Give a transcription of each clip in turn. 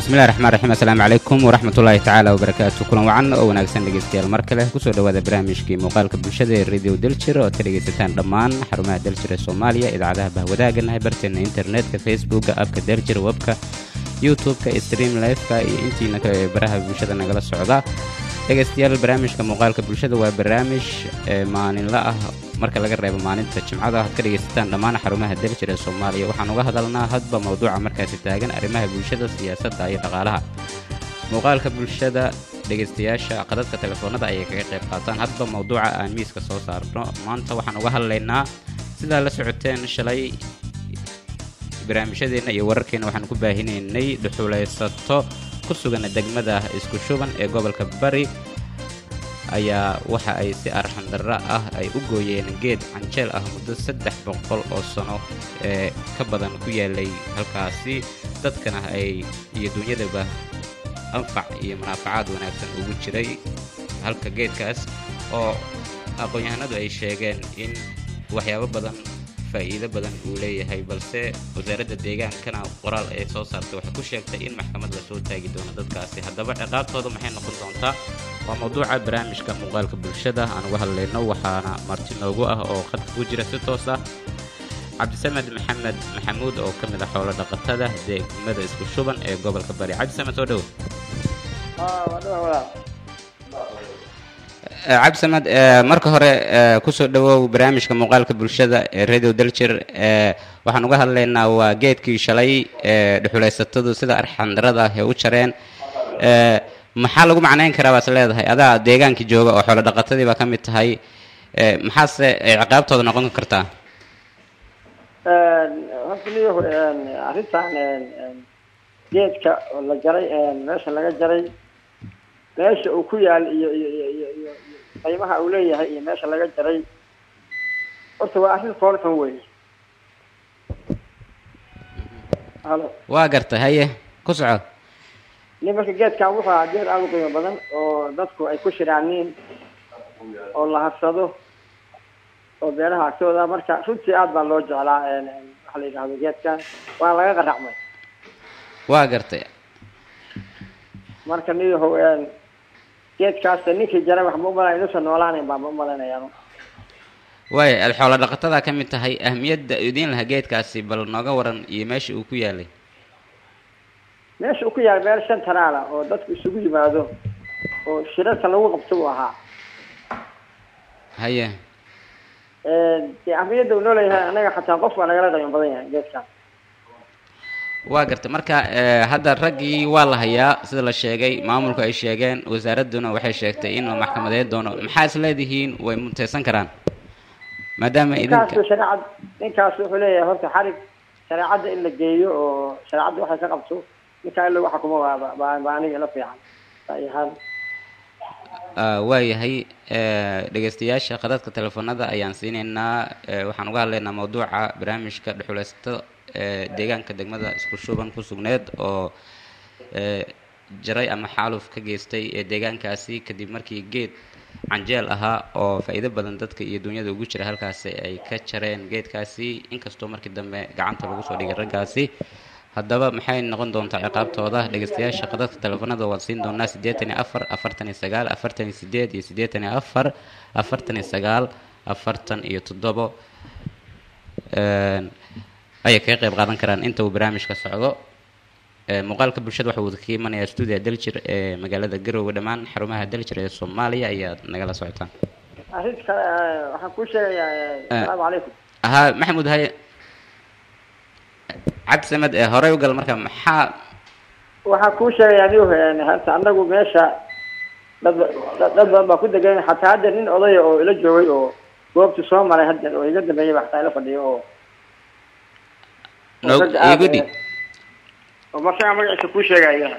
bismillahi raxmaan raxiim assalaamu calaykum waraxmatullaahi tacaala wabarakaatu kulan wacan oo wanaagsan dhegeystayaal mar kale kusoo dhawaada barnaamijkii muuqaalka bulshada ee radio daljir oo aad ka dhegaysataan dhammaan xarumaha daljir ee soomaaliya idaacadaha bahwadaaganahay barteena internetka facebooka abka daljir webka youtube-ka stream lifeka iyo intiina baraha bulshada nagala socda dhegaystayaal barnaamijka muuqaalka bulshada waa barnaamij maalinla ah marka laga reebo maalinta jimcada aad ka dhegaysataan dhammaan xarumaha daljir ee soomaaliya waxaan uga hadalnaa hadba mawduuca markaasi taagan arrimaha bulshada siyaasadda iyo dhaqaalaha muuqaalka bulshada dhegaystayaasha qadadka telefoonada ayay kaga qayb qaataan hadba mawduuca aan miiska soo saarno maanta waxaan uga hadlaynaa sidaa la socoteen shalay barnaamijyadeenna iyo wararkeenna waxaan ku baahinaynay dhuxulaysato ku sugan degmada isku shuban ee gobolka bari ayaa waxa ay si arxandarro ah ay u gooyeen geed canjeel ah muddo saddex boqol oo sano ee ka badan ku yaalay halkaasi dadkana ay iyo duunyadaba anfac iyo munaafacaad wanaagsan ugu jiray halka geedkaas oo aqoon-yahanadu ay sheegeen in waxyaabo badan faa'iido badan uu leeyahay balse wasaaradda deegaankana qoraal ay soo saartay waxay ku sheegtay in maxkamad la soo taagi doono dadkaasi haddaba ciqaabtooda maxay noqon doontaa waa mawduuca barnaamijka muuqaalka bulshada aan uga hadlayno waxaana marti noogu ah oo khadka ku jira si toos ah cabdisamed maxamed maxamuud oo ka mid ah xoolo dhaqatada degmada isku shuban ee gobolka bari cabdisamed soo dhowo cabdisamed marka hore kusoo dhawow barnaamijka muuqaalka bulshada ee radio daljir waxaan uga hadlaynaa waa geedkii shalay ee dhuxulaysatadu sida arxandarada ah ee u jareen maxaa lagu macnayn karaa baas leedahay adaa deegaankii jooga oo xoolo dhaqatadii baa ka mid tahay maxaase ciqaabtooda noqon kartaa horta niyahu arrintan geedka oo la jaray meesha laga jaray meesha uu ku yaal iyo iyo iyo iyo iyo qiimaha uu leeyahay iyo meesha laga jaray horta waa arrin foolxun wey halo waa gartay haye ku soco nin marka geedkan wuxuu ahaa geed aada u qiimo badan oo dadku ay ku shiraaniin oo la harsado oo beeraha agtooda marka runtii aad baa loo jeclaa waxa la yidhahdo geedkan waana laga qaracmay waa gartay marka niyahow geedkaas ninkii jaray wax ma umalay inuusan noolaanayn baa ma umalaynayaan waaya aad xoolo dhaqatada ka mid tahay ahmiyadda idiin lahaa geedkaasi bal nooga waran iyo meesha uu ku yaalay meesha uu ku yaal meel shan tanaala oo dadku isugu yimaado oo shirarka lagu qabto uu ahaa haye dee ahmiyadda uu nooleeyahay annaga xataa qof waa nagala qiimo badan yahay geedkan waa gartay marka hadda raggii waa la hayaa sida la sheegay maamulku ay sheegeen wasaaradduna waxay sheegtay inuu maxkamadeyn doono maxaa is leedihiin way muteysan karaan maadaama idinka ninkaasu shareecad ninkaas wuxuu leeyahay horta xarig shareecadda in la geeyo oo shareecadda waxay ka qabto ninkaa in lagu xukumo waa baa baa aniga ila fiican ahaan waayahay dhegaystayaasha khadadka telefoonada ayaan siinaynaa waxaan uga hadlaynaa mawduuca barnaamijka dhuxulaysatada deegaanka degmada isku shuban ku sugneed oo jaray ama xaaluf ka geystay ee deegaankaasi kadib markii geed canjeel ahaa oo faa'iido badan dadka iyo dunyada ugu jira halkaasi ay ka jareen geedkaasi inkastoo markii dambe gacanta lagu soo dhigay raggaasi haddaba maxay noqon doontaa ciqaabtooda dhegaystayaasha qadadka telefoonada waan siin doonaa siddeetan iyo afar afartan iyo sagaal afartan iyo sideed iyo siddeetan iyo afar afartan iyo sagaal afartan iyo toddobo ayay kaga qayb qaadan karaan inta uu barnaamijka socdo muuqaalka bulshada waxa uu ka imanayaa stuudiya daljir ee magaalada garoowe dhammaan xarumaha daljir ee soomaaliya ayaad nagala socotaan arrinta kale waxaan kuu sheegayaa asalaamu calaykum ahaa maxamuud haye cabdisamed ee horey u gal marka maxaa waxaan kuu sheegayaa niw hata anagu meesha dad dad badan baa ku degan xataa hadda nin odaya oo ila joogay oo goobtu soo maray hadda oo iga dambeeyay ba xataa ila fadhiyo oo no igu dhig oo markaa magaciisa kuu sheegaya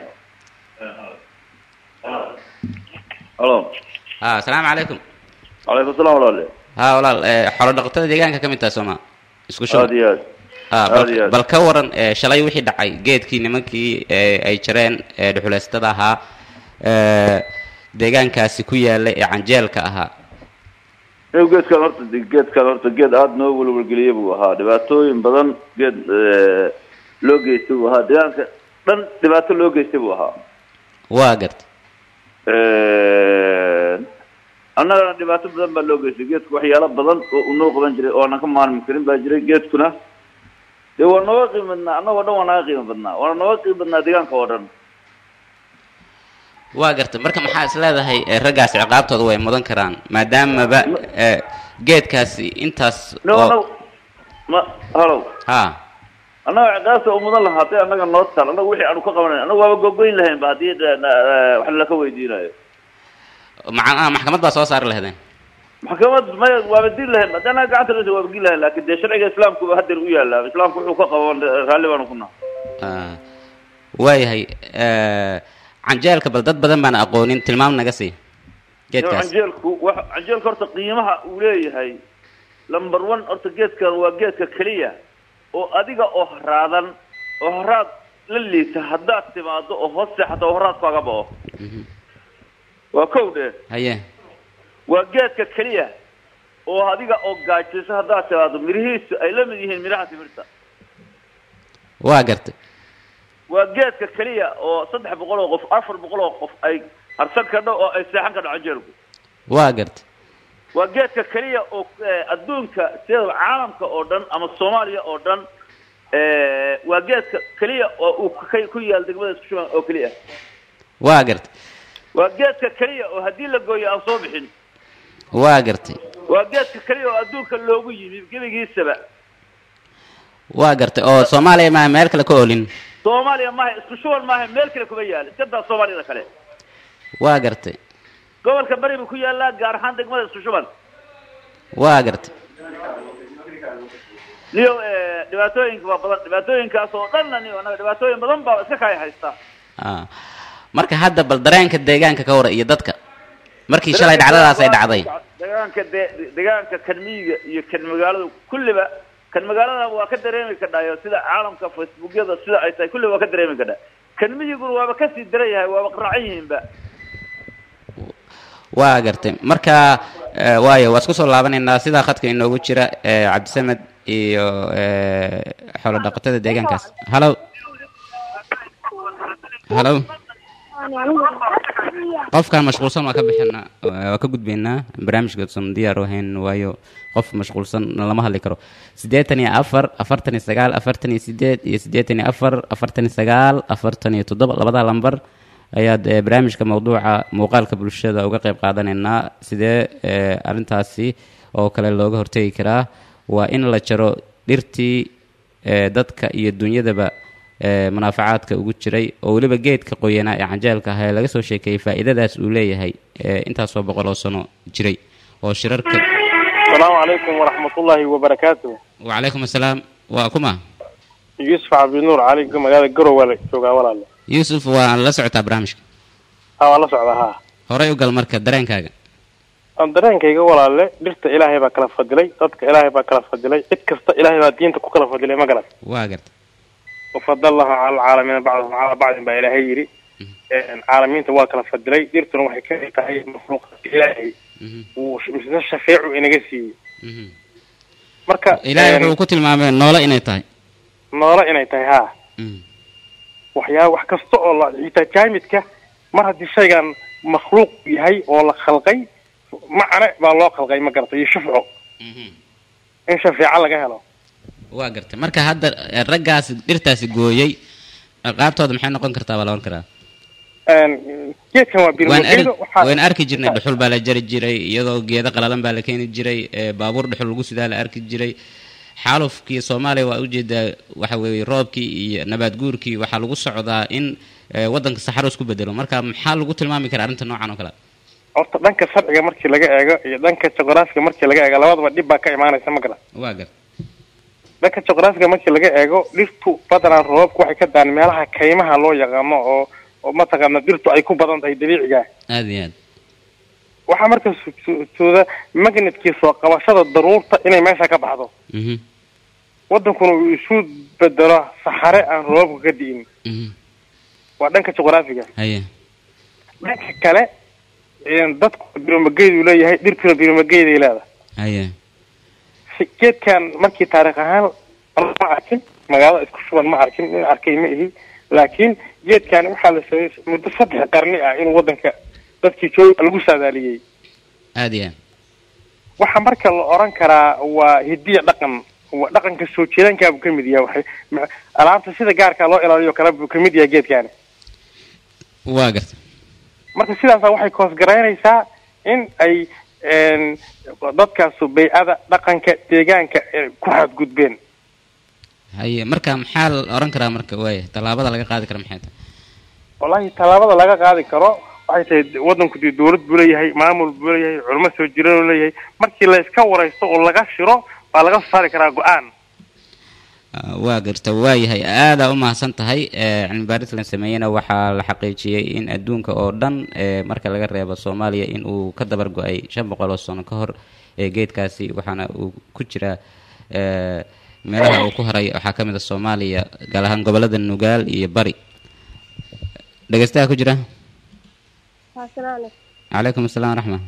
halo ha asalaamu calaykum calaykum salaam walaale ha walaal xoolo dhaqatada deegaanka ka mid taha sooma isku shub aad iyo aad ha aad iyo bal aad bal ka waran shalay wixii dhacay geedkii nimankii ay jareen dhuxulaystada ahaa deegaankaasi ku yaala ee canjeelka ahaa Ee, geedkan horta geedkan horta geed aada noo welwelgeliyay buu ahaa dhibaatooyin badan geed loo geystay buu ahaa deegaanka dhan dhibaato loo geystay buu ahaa waa garta annagana dhibaato badan baa loo geystay geedku waxyaalo badan oo uu noo qaban jiray oo aanan ka maarmi karin baa jiray geedkuna dee waa nooga qiimo badnaa annagoo dhan waa naga qiimo badnaa waana nooga qiimo badnaa deegaanka oo dhan waa garta marka maxaa is leedahay eh, raggaasi ciqaabtooda way mudan karaan maadaamaba eh, geedkaasi intaas no oo no ma halow ha annaga ciqaabta u mudan lahaa hadday annaga noo taal annaga wixii aanu ka qabanayn annaga waaba gogoyn lahayn ba haddii eh, eh, wax laka weydiinayo macnaha maxkamad baa soo saari lahaydeen maxkamad maya waaba dil lahayn haddii annaga gacanta lasa waaba gil lahayn laakin dee sharciga islaamkuba hadeer u yaallaa islaamku wuxuu ka qaban raalli baanu ku naha Ah, waayahay eh, canjeelka bal dad badan baan aqoonin tilmaam naga sii geedkaas canjeelku wa canjeelka horta qiimaha uu leeyahay number one horta geedkan waa geedka keliya oo adiga oo haraadan oo haraad la liita haddaad timaado oo hoos seexato oo haraad kaaga bao Mhm. waa kow dhe haye waa geedka keliya oo adiga oo gaajayso haddaad timaado mirihiisu ay la mid yihiin miraha timirta waa garta waa geedka keliya oo saddex boqol oo qof afar boqol oo qof ay harsan kadho oo ay seexan kadho canjeelku waa garta waa geedka keliya oo eh, adduunka sida caalamka oo dhan ama soomaaliya oo dhan eh, waa geedka keliya oo uu ka- ku yaal degmada isku shuban oo keliya waa garta waa geedka keliya oo haddii la gooyo aan soo bixin waa gartay waa geedka keliya oo adduunka loogu yimi gebigiisaba waa gartay oo soomaaliya maa meel kale ka olin soomaaliya maaha isku shuban maaha meel kale kuma yaal iska daa soomaaliyada kale waa gartay gobolka bari buu ku yaalaa gaar ahaan degmada isku shuban waa gartay niyo eh, dhibaatooyinka waa badan dhibaatooyinkaas oo dhanna niyo annaga dhibaatooyin badan baa iska kaya haysta Ah. marka hadda bal dareenka deegaanka ka wara iyo dadka markii shalay dhacdadaas ay dhacday deegaanka de deegaanka kan miyiga iyo kan magaalada kulliba kan magaalada waa ka dareemi kadhayo sida caalamka facebookyada sida ay tahay kulliba waa ka dareemi kadha kan miyiguna waaba kasii daran yahay waaba qaraacan yihiinba waa gartay marka eh, waayo waa isku soo laabanaynaa sidaa khadka inoogu jira eh, cabdisamed iyo eh, xoolo dhaqatada deegaankaas halo halo qofkaan mashquulsan waa ka bixinaa waa ka gudbaynaa barnaamijka san diyaar u ahayn waayo qof mashquulsan lama hadli karo siddeetan iyo afar afartan iyo sagaal afartan iyo sideed iyo siddeetan iyo afar afartan iyo sagaal afartan iyo toddoba labada lambar ayaad eh, barnaamijka mawduuca muuqaalka bulshada uga qayb qaadanaynaa sidee eh, arrintaasi oo kale looga hortegi karaa waa in la jaro dhirtii eh, dadka iyo dunyadaba ee munaafacaadka ugu jiray oo weliba geedka qoyanaa ee canjeelka ahaa ee laga soo sheekeeyey faa'iidadaas uu leeyahay ee intaasoo boqol oo sano jiray oo shirarka السلام عليكم ورحمة الله وبركاته wacalaykum assalaam waa kuma يوسف عبد النور عليكم مقالة قرو ولا شوقا ولا لا yuusuf waa la socotaa barnaamijka ها والله سعودة ها horey u gal marka dareenkaaga أنا dareenkayga walaalle dhirta ilaahay baa kala fadilay dadka ilaahay baa kala fadilay cid kasta ilaahay baa diinta ku kala fadilay ma garan waa garta wafadalahu cala alcaalamiina bacdahum calaa bacdin baa ilaahay yidhi caalamiinta waa kala fadilay dhirtuna waxay ka mid tahay makhluuqaadka ilaahay Mhm, uu mise shafeecu inaga siiyey mhm. marka ilaahay wuxuu ku tilmaamay noole inay tahay noolo inay tahay haa Mhm, waxyaa wax kasta oo la xitaa jaamidka mar haddii shaygan makhluuq yahay oo la khalqay macne baa loo khalqay ma garata iyo shufco mhm. in shafeeco laga helo waa garta marka hadda eh, raggaasi dhirtaasi gooyey qaabtooda maxay noqon kartaa baa la ohan karaa geedkan waa waan ar birmageedo waxaa waan arki jirnay dhuxul baa la jari jiray iyadoo geedo qalalan baa la keeni jiray ee baabuur dhuxul lagu sidaa la arki jiray xaalufkii soomaaliya waa ujeedaa waxa weeye roobkii iyo nabaad guurkii waxaa lagu socdaa in ee, waddanka saxaro isku bedelo marka maxaa lagu tilmaami karaa arrinta noocan oo kale horta dhanka sharciga markii laga eego iyo dhanka juqraafiga markii laga eego labadaba dhib baa ka imaanaysa ma garan waa gar dhanka juqraafiga markii laga eego dhirtu badanaa roobku waxay ka daan meelaha kaymaha loo yaqaano oo oo mataqaana dhirtu ay ku badan tahay dabiiciga aada iyo aad waxaa marka su- su- suuda magnetkii soo qabashada daruurta inay meesha ka baxdo mhm wadankuna uu isu bedelo saxare aan roobka ka di'in mhm waa dhanka juqraafiga haye dhanka kale een, dadku biromageyduu leeyahay dhirtuna biromageyday leedahay haye si- geedkan markii taariikh ahaan ma arkin magaalada isku shuban ma arkin in arkay ma ihi laakiin geedkan waxaa la sameeyey muddo saddex qarni ah in waddanka dadkii joog lagu saadaaliyey aada iyo aad waxaa marka la oran karaa waa hidiya dhaqan waa dhaqanka soo jireenkaa buu ka mid yahay waxay ma- alaabta sida gaarkaa loo ilaaliyo kale buu ka mid yahay geedkaani waa garta marka sidaasa waxay koosgaraynaysaa in ay een, dadkaasu baycada dhaqanka deegaanka eh, ku xadgudbeen haye marka maxaa la oran karaa marka waaya tallaabada laga qaadi kara maxay tahay wallahi tallaabada laga qaadi karo waxay tahay waddanku dee dawlad buu leeyahay maamul buu leeyahay culimo soo jireen uu leeyahay markii la iska waraysto oo laga shiro baa laga soo saari karaa go-aan Ah, waa garta waayahay aadaa u mahadsan tahay Eh, cilmi baaris la sameeyena waxaa la xaqiijiyey in adduunka oo dhan eh, marka laga reebo soomaaliya in uu ka dabar go-ay shan boqol oo sano ka hor ee geedkaasi waxaana uu ku jiraa eh, meelaha uu ku haray waxaa ka mid a soomaaliya gaar ahaan gobolada nugaal iyo bari dhegeystaha ku jira Asalaam calaykum asalaam waraxma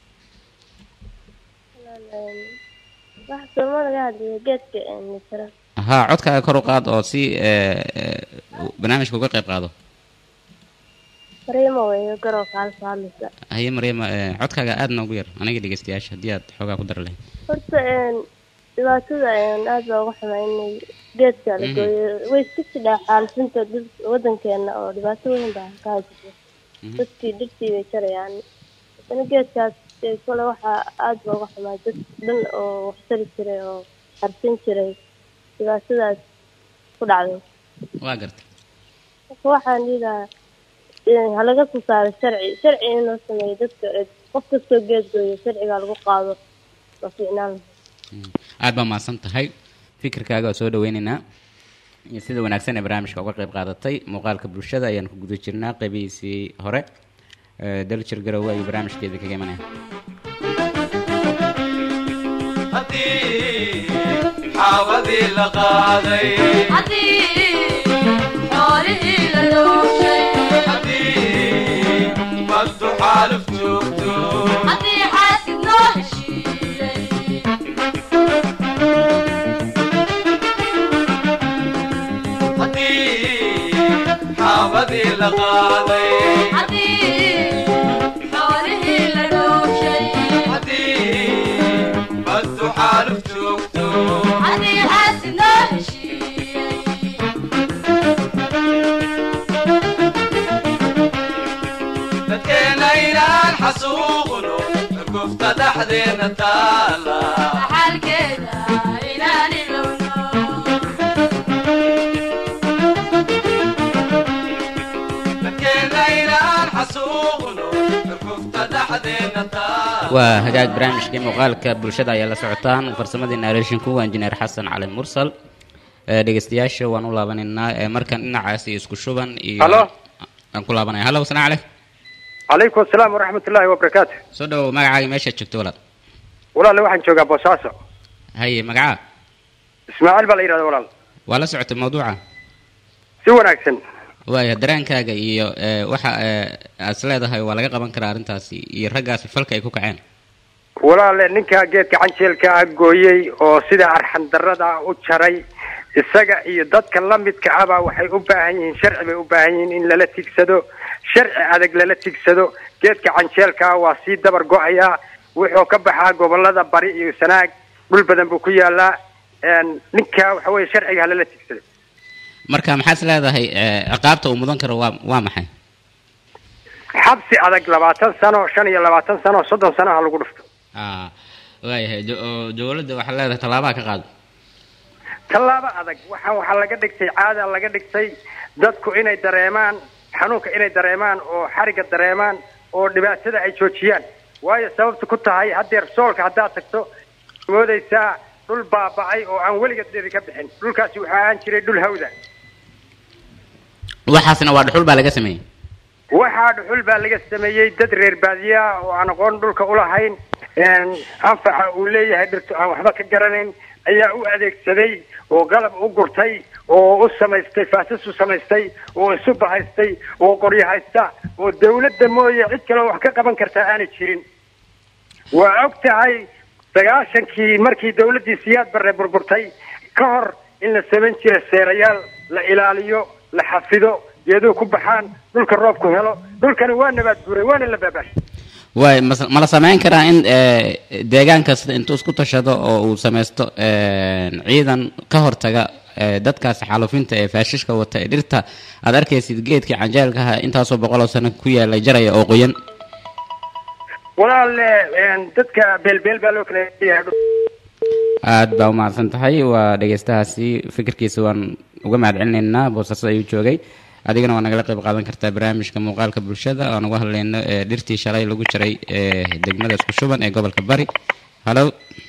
wax sooma laga hadlayo geedka misra haa codkaaga kor u qaad oo si eh, eh, barnaamijka uga qayb qaado mariimo weeyo garow kaalsa hadlaysa haye maryama eh, codkaaga aad noogu yar aniga dhegeystayaasha haddii aad xoogaa ku dar lahayd horta een, dhibaatada een, aad baa uga xumaa inay geedka la Mhm. gooyo way iska jidhaa xaalisinta dhul- wadankeena oo dhibaato weyn baa ka haysata Mhm. dadkii dhirtii bay jarayaan haddana geedkaas ee kole waxaa aad baa uga xumaa dad dhan oo wax tari jiray oo harsin jiray dhibaatadaas ku dhacday waa garta marka waxaan dhihilahaa eh, ha laga soo saaro sharci sharci in loo sameeyo dadka eh, qof kastoo geed gooyo sharciga lagu qaado waa fiicnaan lahaa Mm. aad baa mahadsan tahay fikirkaaga waa soo dhaweyneynaa iyo sida wanaagsan ee barnaamijka uga qayb qaadatay muuqaalka bulshada ayaan ku guda jirnaa qeybihiisii hore Eh, daljir garowe ayuu barnaamijkeeda kaga imanaya haddii xaawadii la qaaday haddii baddu xaaluf joogto haddii xaawadii la qaaday haddii baddu xaaluf joogto dadkeena inaan xasuuqno gufta dhexdeena taala dadkeena inaan xasuuqno gufta dhexdeena taala waa hagaag barnaamijkii muuqaalka bulshada ayaa la socotaan farsamadii nareeshinku waa injineer xasan cali mursal Eh, dhegeystayaasha waan u laabanaynaa Eh, markan dhinacaasi isku shuban iyo Halo. aan ku laabanaya hallo asalaam caleyk calaykum asalaam waraxmat ullaahi wabarakaatu soo dhawow magacaaga meeshaad joogto walaal walaale waxaan joogaa boosaaso haye magacaa ismaaciil baa la yidhahda walaal waa la socotay mawduuca si wanaagsan waaya dareenkaaga iyo eh, waxa eh, aad is leedahay waa laga qaban karaa arrintaasi iyo raggaasi falka ay ku kaceen walaale ninkaa geedka canjeelka ah gooyey oo sida arxan darrada u jaray isaga iyo dadka la midka ahbaa waxay u baahan yihiin sharci bay u baahan yihiin in lala tigsado sharci adag lala tigsado geedka canjeelka ah waa sii dabar go-ayaa wuxuu ka baxaa gobolada bari iyo sanaag dhul badan buu ku yaalaa een, ninkaa waxa weeye sharciga halala tigsado marka maxaad is leedahay eh, ciqaabta uu mudan karo waa waa maxay xabsi adag labaatan sano shan iyo labaatan sano soddon sano ha lagu dhufto ah waayahay do- oo dowladda waxaad leedahay tallaabaha ka qaado tallaabo adag waxaan waxaa laga dhigtay caada laga dhigtay dadku inay dareemaan xanuunka inay dareemaan oo xariga dareemaan oo dhibaatada ay joojiyaan waayo sababta ku tahay haddeer soolka haddaad tagto moodaysaa dhul baaba'ay oo aan weligeed dheri ka bixin dhulkaasi wuxuu ahaan jiray dhul hawda waxaasna waa dhuxul baa laga sameeyey waxaa dhuxul baa laga sameeyey dad reer baadiya ah oo aan aqoon dhulka ulahayn een, anfaca uu leeyahay dhirtu aan waxba ka garanayn ayaa u adeegsaday oo qalab u gurtay oo u samaystay faasas u samaystay oo isu bahaystay oo qoryo haysta oo dawladda mooye cid kale oo wax ka qaban kartaa aanay jirin waa og tahay sagaashankii markii dawladdii siyaad barre burburtay ka hor in la samayn jiray seerayaal la ilaaliyo la xafido geeduhu ku baxaan dhulka roobku helo dhulkani waa nabaad guuray waana la baabaash waay mas- ma la samayn karaa in eh, deegaan kasta intuu isku tashado oo uu samaysto eh, ciidan ka hortaga eh, dadkaas xaalufinta ee faashishka wata ee dhirta aad arkaysid geedkii canjeelkaha intaasoo boqol oo sano ku yaalay jaraya oo qoyan walaal een, dadka beelbeel baa loo kala yahay aad baa umahadsan tahay waa dhegeystahaasi fikirkiisa waan uga mahad celinaynaa boosaaso ayuu joogay adigana waa nagala qayb qaadan kartaa barnaamijka muuqaalka bulshada aan uga hadlayno ee dhirtii shalay lagu jiray ee degmada isku shuban ee gobolka bari halo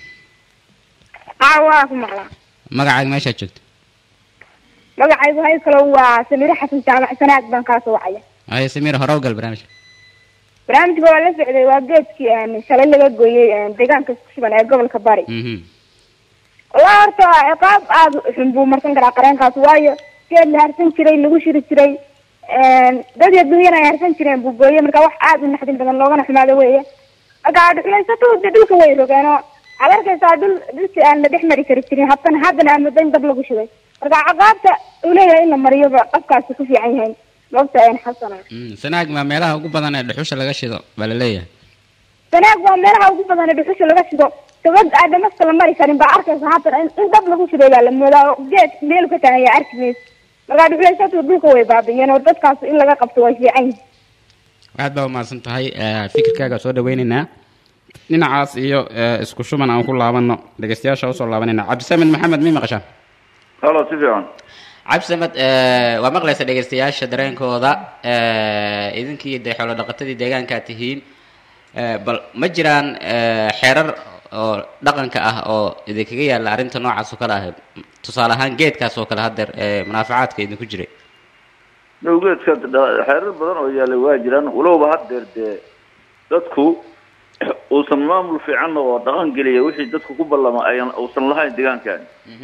haa waa ku maqlaa magacaaga meeshaad joogto magacaygu hay kale waa samire xasan jaamac sanaag baan kaasoo wacaya haye samiir hore u gal barnaamijka barnaamijka waa la socday waa geedkii een, shalay laga gooyey een, deegaanka isku shuban ee gobolka bari mhm walaa horta ciqaab aada u xun buu marsan karaa qareenkaas waayo geed la harsan jiray lagu shiri jiray een, dad iyo dunyana ay harsan jireen buu gooyey marka wax aada u naxdin badan loogana xumaado weeye marka dhuxulaysato de dhulka way rogeenoo waxaad arkaysaa dhul dhulkii aan la dhex mari kari jirin haddana haddana aan muddo in dab lagu shubay marka ciqaabta uu leeyahay in la mariyoba qofkaasi ku fiican yahay moogta een xasana Mm, sanaag maa meelaha ugu badan ee dhuxusha laga shido baa la leeyahay sanaag waa meelaha ugu badan ee dhuxusha laga shido gabad aan dhamaska la mari karin baa arkaysa haatan in in dab lagu shiday baa la moodaa oo geed meel ka tagan yaa arki maysa marka dhuxulaysatu dhulka way baabi'iyeen oo dadkaas in laga qabto way fiican yihin aad baa umahadsan tahay eh, fikirkaaga soo dhaweynaynaa dhinacaas iyo eh, isku shuban aan ku laabano dhegeystayaasha usoo laabanayna cabdisamed maxamed mi maqashaa halo si fiican cabdisamed eh, waa maqlaysa dhegeystayaasha dareenkooda eh, idinkii dee xoolo dhaqatadii deegaankaa tihiin eh, bal ma jiraan eh, xeerar oo dhaqanka ah oo idinkaga yaalla arrinta noocaas oo kale ah tusaale ahaan geedkaas oo kale haddeer ee munaafacaadka idinku jiray dhowgeedka dha- xeerar badan oo yaallay waa jiraan walowba haddeer dee dadku uusan maamul fiican oo dhaqan geliya wixii dadku ku ballama ayan uusan lahayn deegaankan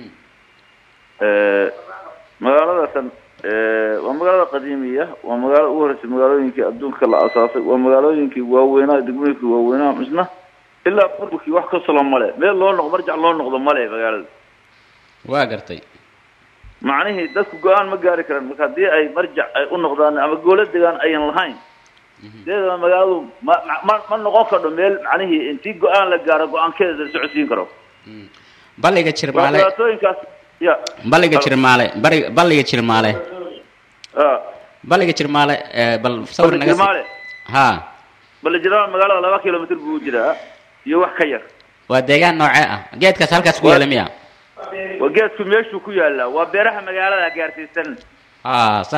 magaaladakan waa magaalada qadiimiya waa magaalo ugu horreysay magaalooyinkii adduunka la asaasay waa magaalooyinkii waaweynaa degmooyinkii waaweynaa misna ilaa burburkii wax ka solo male meel loo noqdo marjac loo noqdo male magaalada waa gartay macnihii dadku go-aan ma gaari karaan marka haddii ay marjac ay u noqdaan ama goolo degaan ayan lahayn sideedaba magaaladu ma ma- ma ma noqon kardho meel macnihii intii go-aan la gaaro go-aankeeda la socodsiin karo balliga waa jirmaale dhibaatooyinkaas ya balliga jirmaale bari balliga jirmaale Ah, balliga jirmaale ee, bal sawir naga sii Jirmaale. ha bale jiraan magaalada laba kilomitr buu jiraa iyo wax ka yar waa deegaan noocee ah geedkaas halkaas ku Waa- yaala miya waa geedku meeshuu ku yaalaa waa beeraha magaalada gaarsiisan ha sax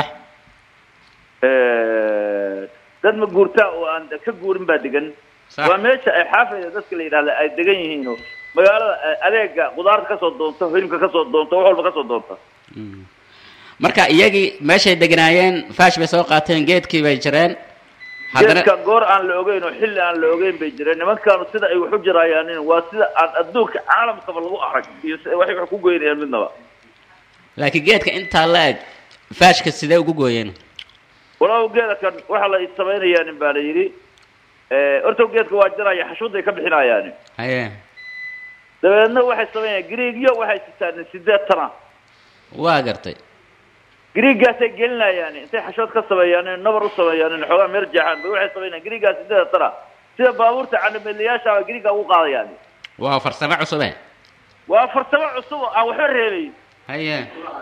dad ma guurtaa oo aan ka guurin baa degan Sax. waa meesha ay xaafida dadka la yidhahda ay degan yihiin oo magaalada eh, adeega qudaarta kasoo doonta hilibka kasoo doonta wax walba kasoo doonta marka iyagii meeshay deganaayeen faash bay soo qaateen geedkii bay jireen haddana geedka goor aan la ogeyn oo xilli aan la ogeyn bay jireen nimankaanu sida ay wax u jiraayaan waa sida aan adduunka caalamkaba lagu arag iyo si waxay wax ku goynayaan midnaba laakiin geedka intaa la eg faashka sidee ugu gooyeen walaalow geeda kan waxaa la samaynayaa baa la yidhi Eh, horta geedka waa jiraya xashuuday ka bixinayaan haye dabeedna waxay samaynayaan griigyo waxay sitaan sideed tana waa gartay griiggaasay gelinayaan intay xashood ka sameeyaan nabar u sameeyaan xoogaa meer jeexaan bay waxay samaynayaan griiggaas sideed tana sida baabuurta canameelayaasha bay griigga ugu qaadayaan waa farsamo cusube waa farsamo cusub oo aan waxba reebayn haye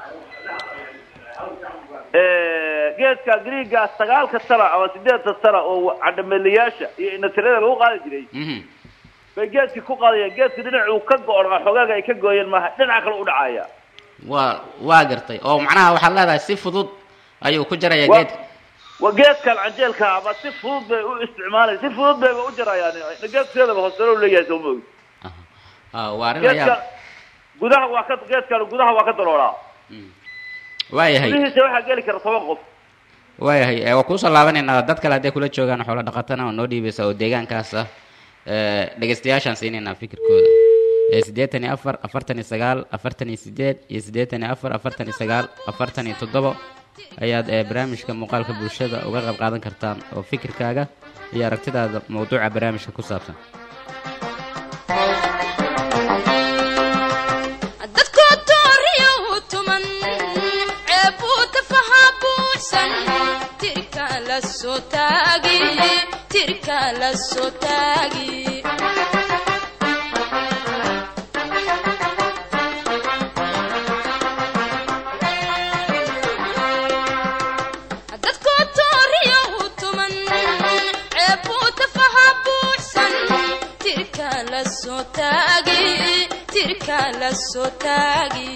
geedka griigga sagaalka tana ama sideedta tana oo canameelayaasha iyo inatirada lagu qaadi jiray mhm bay geedkii ku qaadayaan geedka dhinacuu ka go-on oo xogaaga ay ka gooyeen maaha dhinaca kale u dhacaya waa waa gartay oo macnaha waxaad leedahay si fudud ayuu ku jarayaa Waa- geedka waa geedkan canjeelka ama si fudud bay u isticmaalay si fudud bayba u jarayaan geedkeedaba hooselo leeyahay soo moogi Ah, waa arrin geedkan layaab gudaha waa ka geedkan gudaha waa ka daloolaa waayahay gudihiisa waxaa geli kara toban qof waayahay ee, waa kuusoo laabanaynaa dad kale hadday kula joogaan xoolo dhaqatana oo noo dhiibaysa oo deegaankaas ah ee, dhegeystayaashaan siinaynaa fikirkooda ee siddeetan iyo afar afartan iyo sagaal afartan iyo sideed iyo siddeetan iyo afar afartan iyo sagaal afartan iyo toddobo ayaad ee, barnaamijka muuqaalka bulshada uga qayb qaadan kartaan oo fikirkaaga iyo aragtidaada mawduuca barnaamijka ku saabsan dadku dooriyo u tuman ceebuu tafahaa la soo taagi tirka la soo taagi dadku tooriyo u tuman ceebuu tafaha buuxsan tirka la soo taagi tirka la soo taagi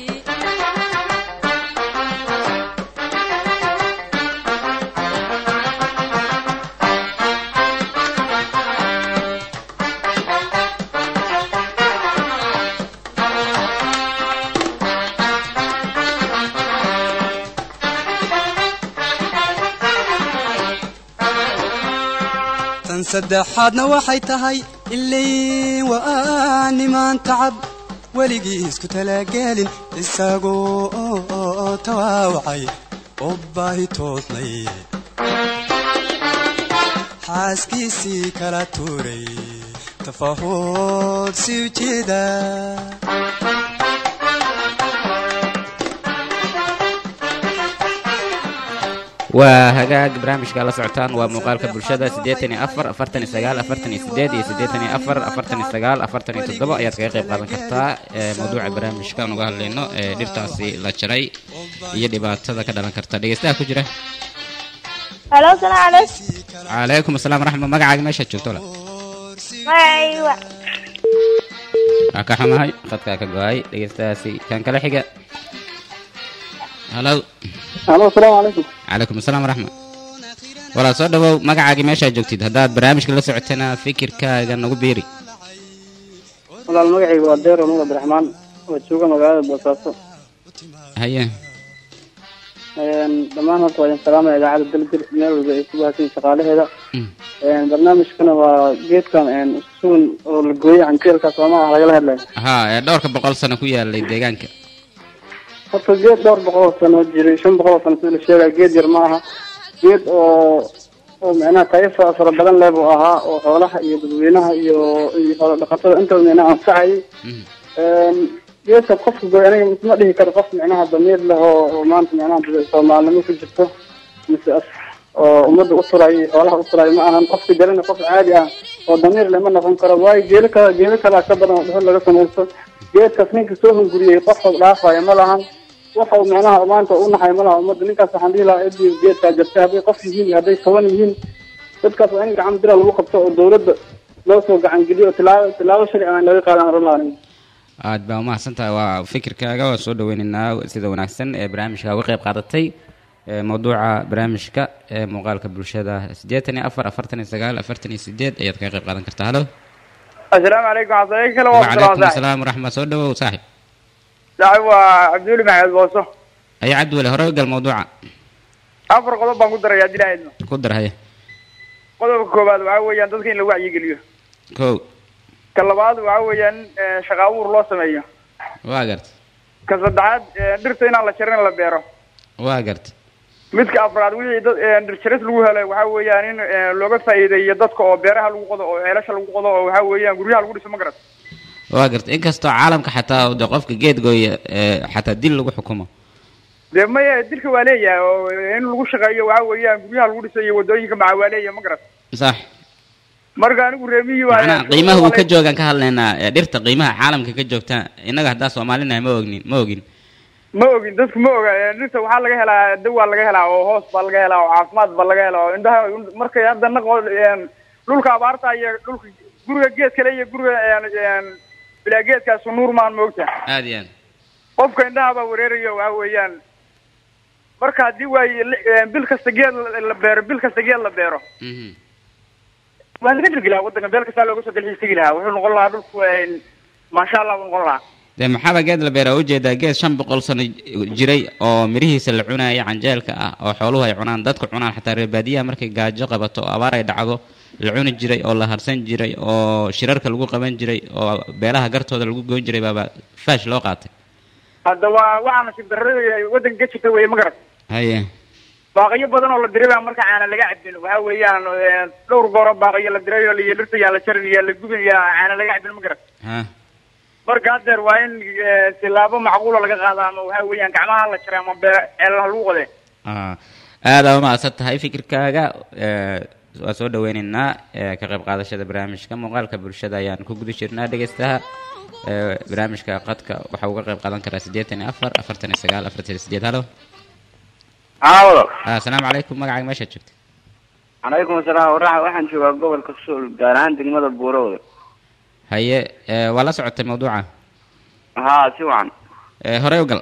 tan saddexaadna waxay tahay ilay waa nimaan tacab weligii isku talaagelin isagoo tawaawacay oo baahi toodnay xaaskiisii kala tuuray tafahood si ujeeda waa hagaag barnaamijka la socotaan waa muuqaalka bulshada siddeetan iyo afar afartan iyo sagaal afartan iyo sideed iyo siddeetan iyo afar afartan iyo sagaal afartan iyo toddoba ayaad kaga qayb qaadan kartaa ee mawduuca barnaamijka aan uga hadlayno ee dhirtaasi la jaray iyo dhibaatada ka dhalan karta dhegeystaha ku jira halo salaam calaykum calaykum asalaam waraxma magacaaga meeshaad joogto la magacayga waa waa ka xumahay khadkaa ka go-ay dhegeystahaasi kan kale xiga halo halo asalaamu calaykum calaykum asalaam waraxma walaa soo dhawow magacaagii meeshaad joogtid haddaad barnaamijka la socotana fikirkaaga nagu biiri walaal magacayga waa deero nuur abdiraxmaan oo jooga magaalada boosaaso haye dhammaan horta waa idin salaamaya idaacadda dalgir meel walba ay ku bahasan shaqaalaheeda Mm. barnaamijkana waa geedkan sugan oo la gooyay canjeelka soomaha lagala hadlayo haa ee dhowrka boqol sano ku yaalay deegaanka horta geed dhowr boqol oo sano jiray shan boqol oo sano sida la sheegaya geed yar ma aha geed oo oo micnaha tayo fa- fara badan leh buu ahaa oo xoolaha iyo dadweynaha iyo iyo xoolo dhaqatada intaba micnaha anfacayay Mhm. geedka qofka gooy aniga ma dhihi karo qof micnaha damiir leh oo oo maanta micnaha dad- soomaalinimo ku jirto mise as oo ummadda u turayo iyo xoolaha u turayo ma ahan qofka jarana qof caadi ah oo damiir leh ma noqon karo waayo geelo kala geelo kalaa ka badan oo dhuxul laga samaysto geedkaas ninka soo hunguriyey qof og dhaafaya ma lahan waxa uu micnaha maanta u naxay ma laha ummadda ninkaas waxaan dhihi lahaa cidii geedkaa jartay hadday qof yihiin iyo hadday toban yihiin dadkaas waa in gacan bira lagu qabto oo dawladda loo soo gacan geliyo oo tilaabo tilaabo sharci aan laga qaadan run lahanin aad baa umahadsan tahay waa fikirkaaga waan soo dhaweynaynaa sida wanaagsan ee barnaamijka uga qayb qaadatay ee mawduuca barnaamijka ee muuqaalka bulshada siddeetan iyo afar afartan iyo sagaal afartan iyo sideed ayaad kaga qayb qaadan kartaa halo asalaamu calaykum xasaye kale wacalaykum asalaam waraxmat soo dhawow saaxib saaxib waa cabdiweli maxamed booso haya cabdiwale hore u gal mawduuca afar qodob baan ku daraya haddii lahaydno ku dar haya qodobka koowaad waxaa weeyaan dadka in la wacyigeliyo kow ka labaad waxaa weeyaan in shaqa abuur loo sameeyo waa garta ka saddexaad dhirta inaan la jarin la beero waa garta midka afraad wixii dad dhir jaris lagu helay waxaa weeyaan in looga faa'iideeyo dadka oo beeraha lagu qodo oo ceelasha lagu qodo oo waxaa weeyaan guryaha lagu dhiso ma garat waa garta inkastoo caalamka xataa de qofka geed gooya ee xataa dil lagu xukumo dee maya dilka waa leeyahay oo in lagu shaqeeyo waxaa weeyaan guryaha lagu dhiso iyo wadooyinka maca waa leeyahay ma garat sax marka anigu reemihii waa macnaha qiimaha uu ka joogaan ka hadlaynaa ee dhirta qiimaha caalamka ka joogta innaga haddaa soomaalinahay ma ognin ma ogin ma ogin dadku ma oga dhirta waxaa laga helaa dawaa laga helaa oo hoos baa laga helaa oo caafimaad baa laga helaa oo indhaha markay hadda naqo dhulka abaarta iyo dhulka guriga geed kale iyo guriga bilaa geedkaasu nuur maan moogta aad iyo aad qofka indhaha baa wareerayo waxa weeyaan marka haddii waaye bil kasta geed la beero bil kasta geed la beero Mhm. waa laga dirgi lahaa waddanka meel kastaa looga soo dalxiis tegi lahaa wuxuu noqon lahaa dhulku maasha allah buu noqon lahaa dee maxaaba geed la beeraa ujeedaa geed shan boqol sano jiray oo mirihiisa la cunaya canjeelka ah oo xooluhu ay cunaan dadku cunaan xataa reer baadiyaha markay gaajo qabato oo abaar ay dhacdo la cuni jiray oo la harsan jiray oo shirarka lagu qaban jiray oo beelaha gartooda lagu goyn jiray baaba faash loo qaatay hadda waa waxaa nasiib darrada waddanka ka jirta weye ma garat haye baaqiyo badan oo la diray baa marka caana laga cabin waxa weeyaan dhowr gooro baaqiyo la diray oo la dhirta yaa la jarin yaa la gubin yaa caana laga cabin ma garat ha marka haddeer waa in tilaabo macquula laga qaada ama waxa weeyaan gacmaha la jaray ama bee ceelaha lagu qode ah aada u mahadsan tahay fikirkaaga ee, waa soo dhaweyneynaa ee, ka qayb qaadashada barnaamijka muuqaalka bulshada ayaan ku guda jirnaa dhegeystaha ee, barnaamijka qadka waxaa uga qayb qaadan karaa siddeetan iyo afar afartan iyo sagaal afartan iyo sideed halo aawado asalaamu calaykum magacaaga meeshaad joogta calaykum asalaam waraxa waxaan joogaa gobolka suul gaar ahaan degmada buurowda haye ee, waa la socotay mawduuca haa si wacan ee, horey u gal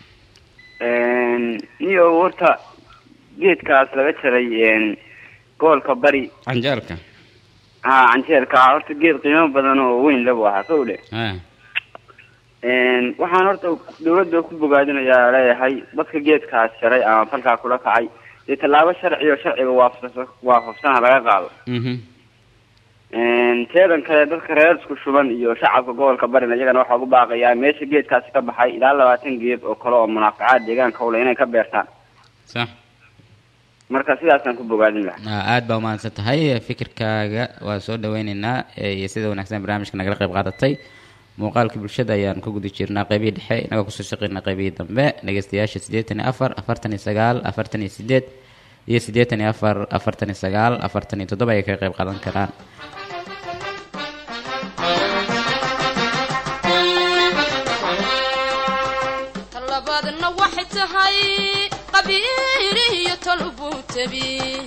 niyo horta geedkaas laga jaray gobolka bari canjeelka haa canjeelka horta geed qiimo badan oo weyn labu ahaa sow dhe Ah, waxaan horta dawladda ku bogaadinayaa leeyahay dadka geedkaas jaray ama falkaa kula kacay dee tallaabo sharci oo sharciga waafaqsan waafaqsana laga qaado mhm. teedan kale dadka reer isku shuban iyo shacabka gobolka barina iyagana waxaa ugu baaqayaa meesha geedkaasi ka baxay ilaa labaatan geed oo kale oo munaafacaad deegaanka ule inay ka beertaan sax marka sidaasaan ku bogaadin lahaa Ah, aad baa umahadsan tahay fikirkaaga waa soo dhaweyneynaa ee, iyo sida wanaagsan barnaamijka nagala qayb qaadatay muuqaalka bulshada ayaan ku guda jirnaa qaybihii dhexe inagoo kusoo shaqeynaa qaybihii dambe dhegeystayaasha siddeetan iyo afar afartan iyo sagaal afartan iyo sideed iyo siddeetan iyo afar afartan iyo sagaal afartan iyo toddoba ayay kaga qayb qaadan karaan talabaadna waxay tahay qabiiriyo tolbuutabi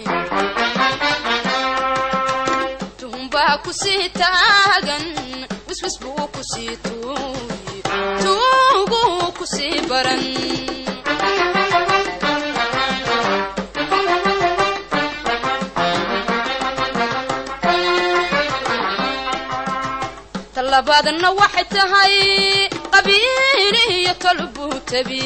tuhunbaa ku sii taagan wiswis buu ku sii tuuyi tuuguu ku sii baran talabaadna waxay tahay qabiiriyo tolbuutabi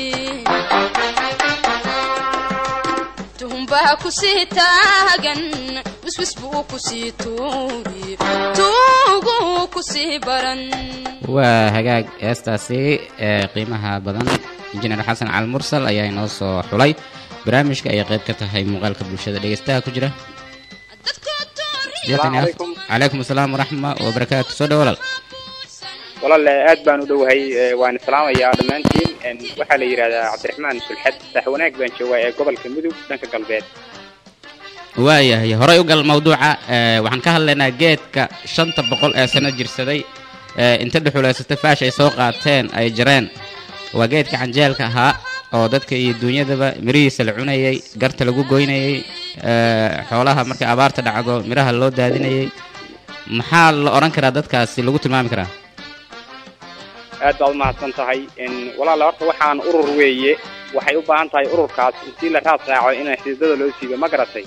tuhunbaa ku sii taagan wiswis buu ku sii tuuri tuuguu ku sii baran waa hagaag heestaasi ee qiimaha badan injineer xasan cali mursal ayaa inoo soo xulay barnaamijka ayay qayb ka tahay muuqaalka bulshada dhegeystaha ku jira Siddeetan iyo afar- calaykum. calaykum asalaam waraxma wabarakaatu soo dhawo walaal walaale aad baan u dhowahay ee, waan islaamayaa dhammaantiin Een, waxaa la yidhahdaa cabdiraxmaan sulxad sax wanaag baan joogaa ee gobolka mudug dhanka galbeed waayahay horey u gal mawduuca ee, waxaan ka hadlaynaa geedka shanta boqol ee sano jirsaday ee, inta dhuxulaysata faash ay soo qaateen ay jareen waa geedka canjeelka ahaa oo dadka iyo duunyadaba mirihiisa la cunayay garta lagu goynayay ee, xoolaha markay abaarta dhacdo miraha loo daadinayay maxaa la odhan karaa dadkaasi lagu tilmaami karaa aad baad umahadsan tahay Een, walaale horta waxaan urur weeye waxay u baahan tahay ururkaas intii la raad raaco in xididada loo siibo ma garatay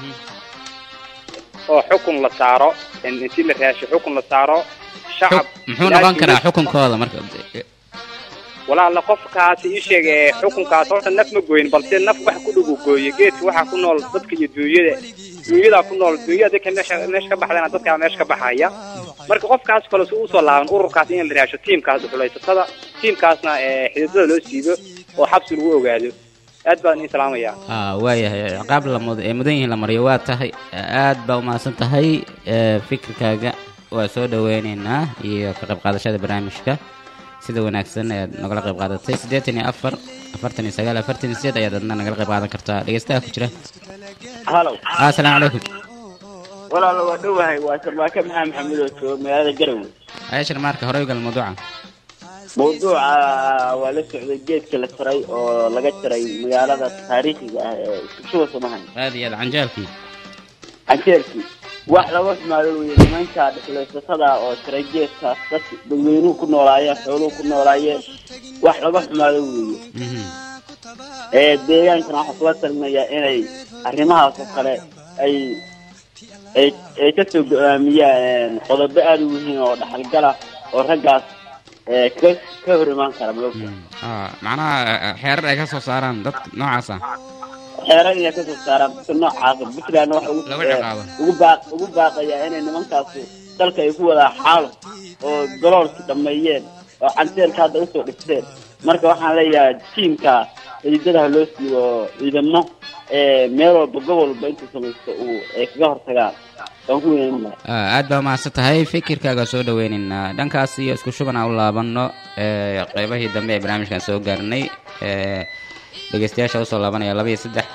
oo xukun la saaro een, intii la raasho xukun la saaro shacab muxuu noqon karaa xukunkooda marka walaala qofkaasi ii sheeg ee xukunkaas horta naf ma gooyin balse naf wax ku dhugu gooye geedka waxaa ku nool dadka iyo duunyada duunyadaa ku nool duunyada dadka meesha meesha ka baxdana dadkaa meesha ka baxaya marka qofkaas kale si usoo laaban ururkaas in la raasho tiimkaas dhuxulaysatada tiimkaasna ee xididada loo siibo oo xabsi lagu ogaado aad baan ii salaamayaa ah waayahay ciqaab la mud ee mudan yihiin la mariyo waa tahay aad baa umahadsan tahay ee, fikirkaaga waa soo dhaweyneynaa iyo ka qayb qaadashada barnaamijka sida wanaagsan ayaad nagala qayb qaadatay siddeetan iyo afar afartan iyo sagaal afartan iyo sideed ayaad adna nagala qayb qaadan kartaa dhegeystaha ku jira halow ah asalaamu calaykum walaalo waa dhowahay waa sarmaake maxamed maxamed oo jooga magaalada garowe ayashar maarka horey u gal mawduuca mawduuca waa la socday geedka la jaray oo laga jaray magaalada taariikhiga ah ee iskushuba samahan aad iyo aad canjeelkii canjeelkii wax laga xumaado weye nimanka dhexlaysatada oo jaray geedkaas dadka dadweynuhu ku noolaayeen xooluhu ku noolaayeen wax laga xumaado weeye ee deegaankana waxaa kula talinayaa inay arrimahaas oo kale ay ay ay kasoo go-aamiyaan qodobo aada u muhiim oo dhaxalgala oo raggaas ee ka ka hor imaan kara maogta ah macnaha eh, xeerar ay ka soo saaraan dadka noocaas ah xeeran inay kasoo saaraan dadka noocaasa puntland waxa ugu Lagu ciqaabo. ugu baaq ugu baaqayaa inay nimankaasu dalka ay ku wadaa xaalo oo goloolki dhameeyeen oo canteelka hadda usoo dhigteen marka waxaan leeyahay tiimka ciidadaha loo siiyo ciidamo ee meel walba gobol walba intuu samaysto uu ay kaga hortagaan waan ku weynan lahaa Ah, aad baa umahadsan tahay fikirkaaga soo dhaweyneynaa dhankaas iyo isku shuban aan u laabano ee, qaybahii dambe ee barnaamijkan soo gaarnay ee, dhegeystayaasha usoo laabanaya laba iyo saddex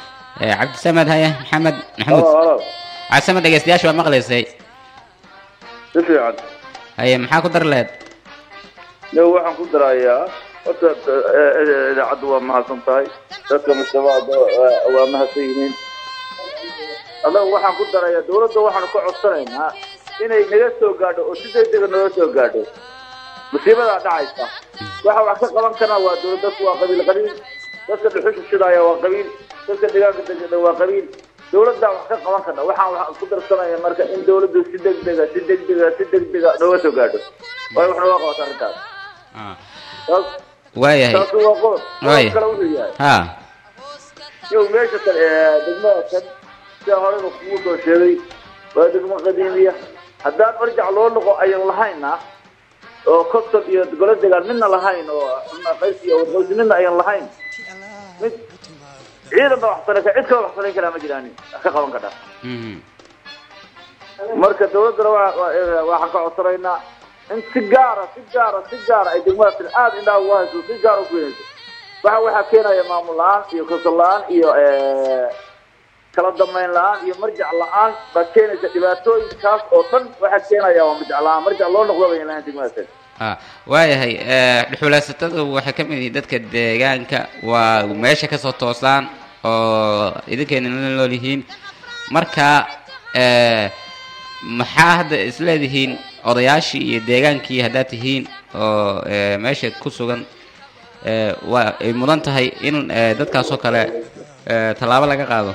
Eh, cabdisamed haye maxamed maxamuud halo halo cabdisamed dhegeystayaasha waa maqlaysay si fiican haye maxaa ku dar leed yo waxaan ku darayaa horta eh, eh, idaacaddu waa mahadsan tahay dadka mujtamaca waa mahadsan yihiin adaga waxaan ku darayaa dawladda waxaanu ka codsanaynaa inay naga soo gaadho oo si degdega naga soo gaadho musiibadaa dhacaysa waxa wax ka qaban karna waa dawlad dadku waa qabiil qabiil dadka dhuxusha shidaaya waa qabiil dadka deegaanka degana waa qabiil dawladdaa wax ka qaban karna waxaan wax ku darsanaya marka in dawladdu si degdega si degdega si degdega nooga soo gaadho waayo wax nooga qabata arrintaas Ah, taas waayahay taasi waa qodob Waaya. qodob kale wuxuu yahay ha yow meesha kale ee degmada kan sida horeba kugu soo sheegay waa degmo qadiimiya haddaan marjac loo noqo ayan lahayna oo kobton iyo golo degaan midna lahayn oo qays iyo wadqoys midna ayan lahayn mid ciidan ba waxsanayn kara cid kale waxsanayn karaa ma jiraanin wax ka qaban kadhaa Mhm. marka dawladdana waa- waa- waxaan ka codsanaynaa in si gaara si gaara si gaara ay degmadaas aada indhaha ugu hayso si gaara u keenayso waxa waxaa keenaya maamul la-aan iyo kasal la-aan iyo eh, kala dambeyn la-aan iyo marjac la-aan baa keenaysa dhibaatooyinkaas oo dhan waxaa keenaya waa marjac la-aan marjac loo noqdo bay lahayn degmadaas Ah, waayahay eh, dhuxulaysatadu waxay ka mid yihiin dadka deegaanka waa meesha kasoo toosaan oo idinkeena la nool yihiin marka eh, maxaa hadda isleedihiin odayaashii iyo deegaankii haddaad tihiin oo eh, meesha ku sugan eh, waa ay mudan tahay in eh, dadkaasoo kale eh, tallaabo laga qaado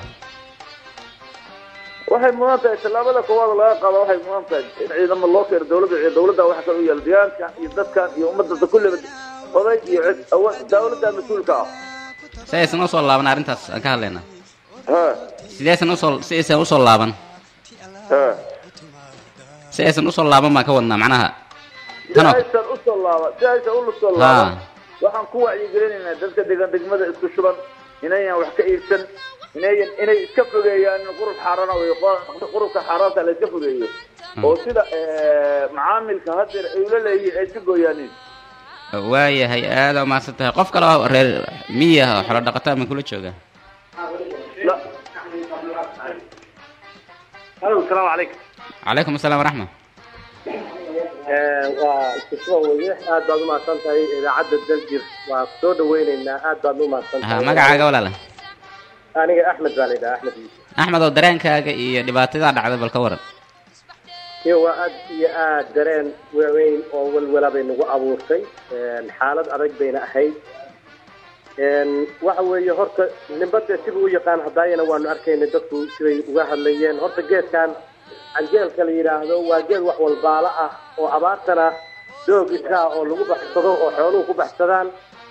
waxay mudan tahay tallaabada koowaad laga qaado waxay mudan tahay in ciidamo loo keeno dawladda iyo dawladda waxa kale u yaala deegaankan iyo dadkan iyo ummadda kulleba oday iyo cid awa dawladda mas-uulka ah si aysan usoo laaban arrintaas aan ka hadlaynaa ha sidaysan usoo si aysan usoo laaban ha si aysan usoo laaban baan ka wadnaa macnaha si tanoo aysan usoo laaban si aysan ulusoo Ha. laaban waxaan ku wacyigelinaynaa dadka degan degmada isku shuban inayan wax ka iibsan inayan inay iska fogeeyaan in qurub xaarana wey qo- qurubka xaaraanta la iska fogeeyo oo sida eh, macaamilka hadeer ay ula leeyihiin ay iska gooyaanin waayahay aada umahadsan tahay qof kale oo reer miya oo xolo dhaqataa ma kula jooga La- halo asalaamu calaykum calaykum asalaam waraxma waa iskusoo weye aad baad umahadsan tahay idaacadda daljir waa soo dhaweyneynaa aad baad umahadsan ha tahay magacaaga walaala aniga axmed baa la yidhaha axmed yuusuf axmed oo dareenkaaga iyo dhibaatadaa dhacday bal ka waran iyo waa aad iyo aad dareen waaweyn oo welwela bay nagu abuurtay xaalad adag bayna ahayd waxa weeye horta nimbade sibuu u yaqaan hadaayana waanu arkaynay dadku siday uga hadlayeen horta geedkan canjeelka la yidhaahdo waa geed wax walbaalo ah oo abaartana doog iska ah oo lagu baxsado oo xooluhu ku baxsadaan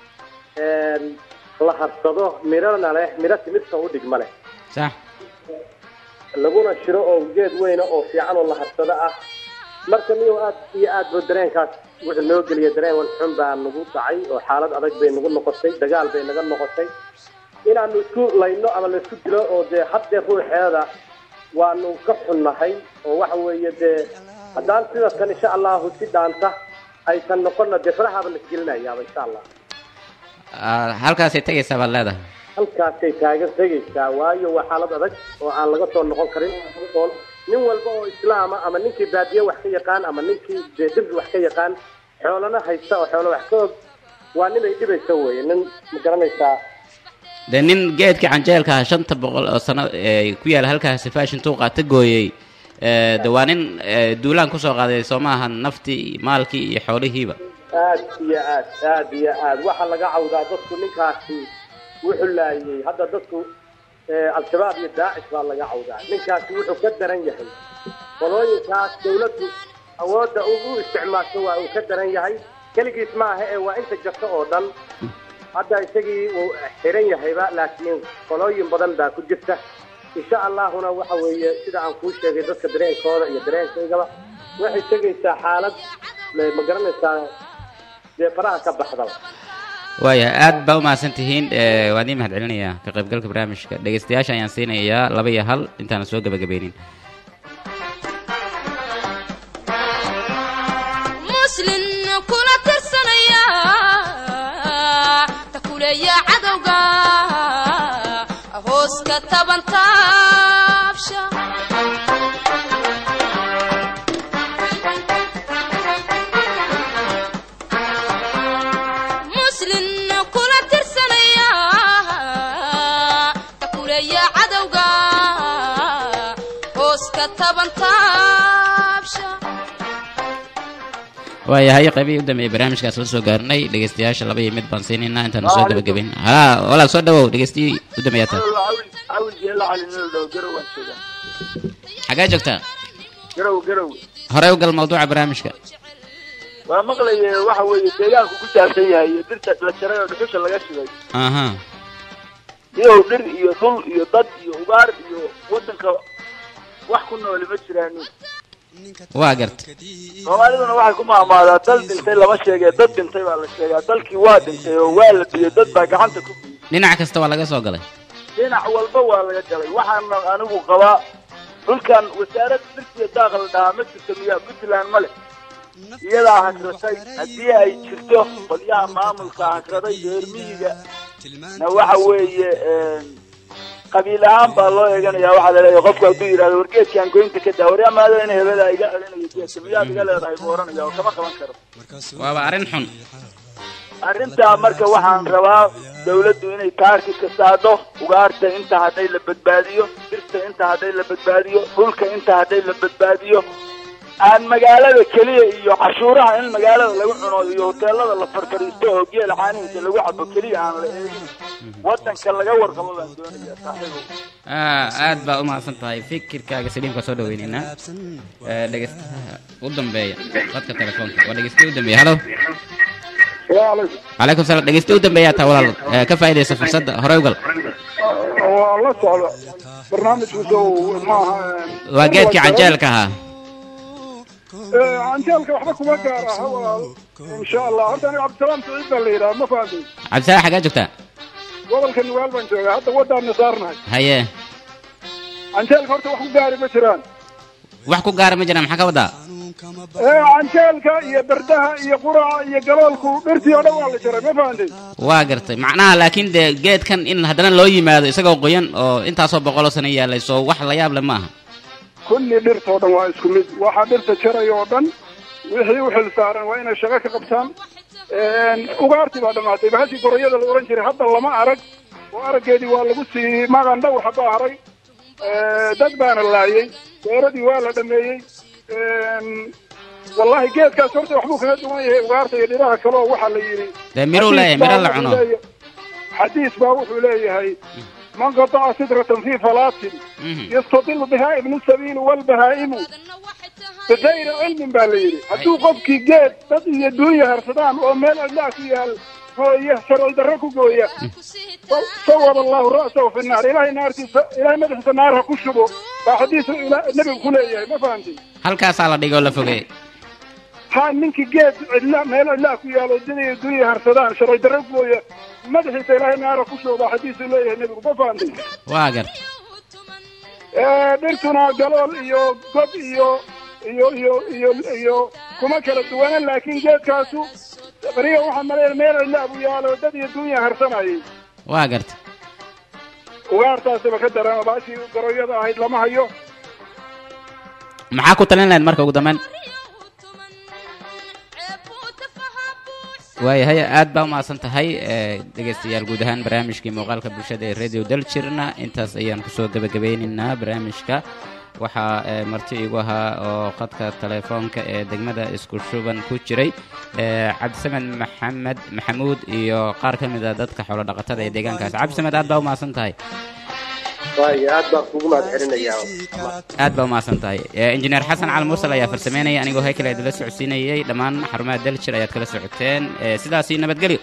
la harsado mirana leh miro timirta u dhigma leh sax laguna shiro oo geed weyna oo fiican oo la harsado ah marka niyo aad iyo aad ba dareenkaas wuxuu noo geliya dareen wan xun baa nagu dhacay oo xaalad adag bay nagu noqotay dagaal bay naga noqotay inaanu isku layno ama la isku dilo oo dee haddee ruuxeeda waanu ka xunnahay oo waxa weeye dee haddaan sida tan insha allahu si dhaanta aysan noqonna dee farahaaba la isgelinayaaba insha allah Ah, halkaasay tegaysaa baad leedahay halkaasay taagan tegaysaa waayo waa xaalad adag oo aan laga soo noqon karin oo nin walba oo islaama ama ninkii baadiye wax ka yaqaan ama ninkii dee dhib wax ka yaqaan xoolana haysta oo xoolo wax ka og waa nin ay dhibaysa weye nin ma garanaysaa dee nin geedkii canjeelka ah shanta boqol oo sano ee ku yaala halkaasi fashion tuu qaata gooyey ee, de waa nin ee, duulaan kusoo qaaday soo maaha naftii maalkii iyo xoolihiiba aad iyo aad aad iyo aad waxaa laga cawdaa dadku ninkaasi wuxuu laayay hadda dadku eh, al-shabaab iyo daacish baa laga cawdaa ninkaasi wuxuu ka daran yahay qolooyinkaas dawladdu awoodda uu u isticmaasho waa uu ka daran yahay keligiis maaha ee waa inta jirta oo dhan hadda isagii wuu xiran yahayba laakiin qolooyin badan baa ku jirta insha allahuna waxa weeye sida aan kuu sheegay dadka dareenkooda iyo dareenkaygaba waxay tegaysaa xaalad eh, ma garanaysaa dee faraha ka baxdaba waaya aad baa umahadsan tihiin ee, waan ii mahad celinayaa ka qaybgalka barnaamijka dhegaystayaasha ayaan siinayaa laba iyo hal intaana soo gebagabaynin muslin kula tirsanaya takuleeya cadowga hoos hooska taban taabsha muslin kula tirsanaya takuleeya cadowga hooska taban taabsha waayahay qaybihii u dambeeyey barnaamijkaas la soo gaarnay dhegeystayaasha laba iyo mid baan siinaynaa intaanu soo gabagabayn halaa walaal soo dhawow dhegeystihii u dambeeyaa taa awil jeela cali nil dhow garow waan joogaa xagee joogtaa garow garow horey u gal mawduuca barnaamijka waa maqlaye waxa weeye deegaanku ku saabsan yahay iyo dhirta la jaray oo dhuxusha laga shigay aha iyow dhir iyo dhul iyo dad iyo ugaar iyo wadanka wax ku nooli ma jiraan waa garta soomaaliduna waxay ku maamaadaa dal dhintay lama sheegee dad dhintay baa la sheegaa dalkii waa dhintay oo waa la biyey dad baa gacanta ku biyey dhinac kasta waa laga soo galay dhinac walba waa laga galay waxaana anigu qabaa dhulkan wasaarad dhirtiya daaqa la dhahaa ma jirto miyaa puntland ma leh iyadaa hasratay haddii ay jirto qolyaha maamulka hasraday reer miyiga na waxa weeye qabiil ahaan baa loo eeganaya waxaa laleeyahay qofku hadduu yidhahdo wargeedkaan goynta ka daa waryaa maado in hebada iga celinayo geedka miyaad iga leedahay buu oranaya oo kama qaban karo waaba arrin xun arrintaa marka waxaan rabaa dawladdu inay kaarki ka saadho ugaarta inta hadhay la badbaadiyo dhirta inta hadhay la badbaadiyo dhulka inta hadhay la badbaadiyo aan magaalada keliya iyo cashuuraha in magaalada lagu cuno iyo hoteelada la farfariisto oo geel caanihiisa lagu cabo keliya aan la eegin wadanka laga warqabo baan doonayaa saaxiibow Ah, aad baa u mahadsan tahay fikirkaaga saliimka soo dhaweynaynaa Eh, dhegeystaha u dambeeya qadka telefoonka waa dhegeystaha u dambeeya halo calaykum salaam dhegeystaha u dambeeya taa walaal Eh, ka faa'iidaysa fursadda horey u gal waa la socda barnaamijkiisa uu maaha waa geedkii canjeelka ahaa canjeelka waxba kuma gaar aha walaal insha allah horta aniga cabdisalaam saciid baa la yidhaha ma fahamtay cabdisalaam xagee joogtaa gobolka nugaal baan joogaa hadda waddaanna saarnahay haye canjeelka horta wax ku gaari ma jiraan wax ku gaara ma jiraan maxaa ka wadaa ee canjeelka iyo berdaha iyo quraca iyo galoolku dhirtii oo dhan waa la jaray ma fahamtay waa gartay macnaha laakiin dee geedkan in haddana loo yimaado isagoo qoyan oo intaasoo boqoloo sano yaalay soo wax la yaab leh maaha kulli dhirtoo dhan waa isku mid waxaa dhirta jaraya oo dhan wixii u xil saaran waa inay shaqo ka qabtaan ugaartii baa dhammaatay bahashii gorayada la ohan jiray hadda lama arag oo araggeedii waa lagu sii magan dhowr habaa haray dad baana laayay beeradii waa la dhameeyey wallahi geedkaas horta waxbuu kaga duwan yahay ugaarta iyo dhiraha kale oo waxaa la yidhi dee miruu leeyahay miro la cuno xadiis baa wuxuu leeyahay man qataca sidratan fi falaatin yastadilu bihaa ibnu sabiil walbahaa'imu bigayri cilmin baa la yidhi hadduu qofkii geed dad iyo duunya harsadaan oo meel cidlaa ku yaal gooya sharci darro ku gooya sawab allahu ra'sahu fi naar ilahay naartiisa ilahay madaxiisa naar ha ku shubo baa xadiis ila- nebigu ku leeyahay ma fahamtay halkaasaa la dhigoo la fogey ha ninkii geed cidla meel cidlaa ku yaalo dad iyo duunya harsadaan sharci darro ku gooya madaxiisa ilahay naar ha ku shubo baa xadiisu leeyahay nebigu ma fahamtay waa garta ee dhirtuna galool iyo god iyo iyo iyo iyo iyo kuma kala duwana laakiin geedkaasu beriga waxaa maleeya meel cidla buu yaalo dad iyo duunya harsanayay waa garta ugaartaasiba ka dareema baashii garoyada ahayd lama hayo maxaa ku talin lahayd marka ugu dambeyn waayahay aad baa umahadsan tahay eh, dhegaystayaal guud ahaan barnaamijkii muuqaalka bulshada ee radio daljirna intaas ayaan kusoo gebagabeynaynaa barnaamijka waxaa eh, marti igu ahaa oo khadka telefoonka ee degmada isku shuban ku jiray eh, cabdisamed maxamed maxamuud iyo qaar ka mid a dadka xoolo dhaqatada ee deegaankaas cabdisamed aad baa umahadsan tahay waayo aad baan kugu mahad celinayaa aad baa umahadsan tahay Eh, injineer xasan cali mursal ayaa farsameynaya anigoo heykale idinla socodsiinayay dhammaan xarumaha daljir ayaad kala socoteen Eh, sidaasi nabadgelyo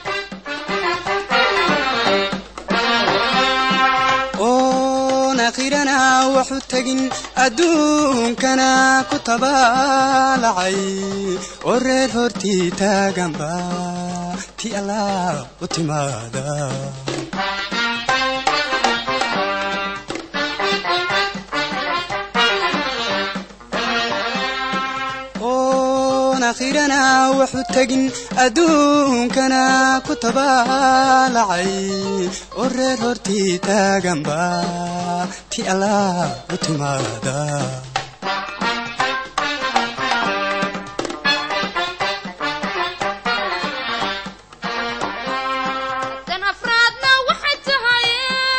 oon akhirana waxu tegin adduunkana ku tabaalacay oo reer hortii taaganba ti allah u timaada oon aakhirana waxu tegin adduunkana ku tabaalacay oo reer hortii taaganba ti allah u timaada tan afraadna waxay tahay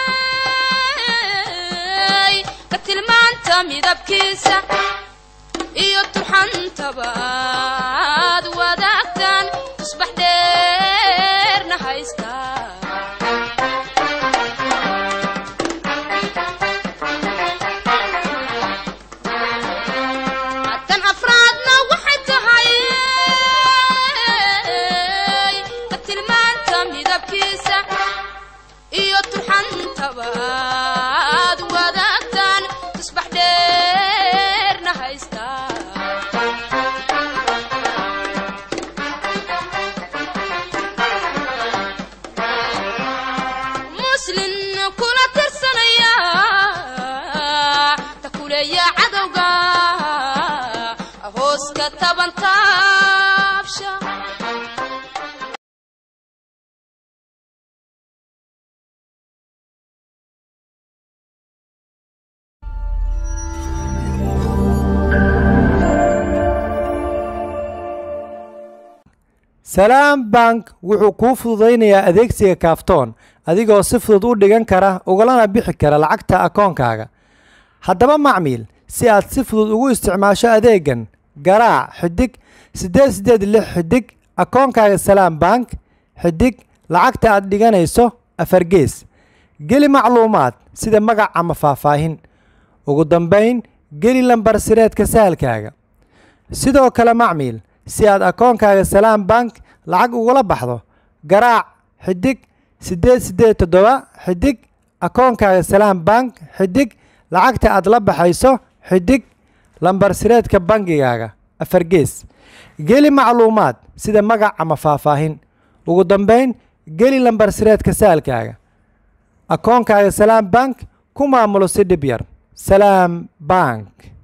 ka tilmaanta midabkiisa iyo turxantabaad wadaagtan tusbax dheerna haysta tan afraadna waxay tahay ka tilmaanta midabkiisa iyo turxantabaad wadaagtan tusbax dheerna haysta muslin kula tirsanaya takuleeya cadowga hoos ka taban taabsha salaam bank wuxuu kuu fududaynayaa adeegsiga kaaftoon adigoo si fudud u dhigan kara ugalana bixi kara lacagta akoonkaaga haddaba macmiil si aad si fudud ugu isticmaasho adeegan garaac xidig siddeed siddeed lix xidig akoonkaaga salaam bank xidig lacagta aad dhiganayso afargees geli macluumaad sida magac ama faahfaahin ugu dambayn geli lambar sireedka sahalkaaga sidoo kale macmiil si aad akoonkaaga salaam bank lacag ugula baxdo garaac xidig siddeed siddeed toddoba xidig akoonkaaga salaam bank xidig lacagta aad la baxayso xidig lambar sireedka bangigaaga afargees geli macluumaad sida magac ama faahfaahin ugu dambayn geli lambar sireedka saalkaaga akoonkaaga salaam bank ku maamulo si dhib yar salaam bank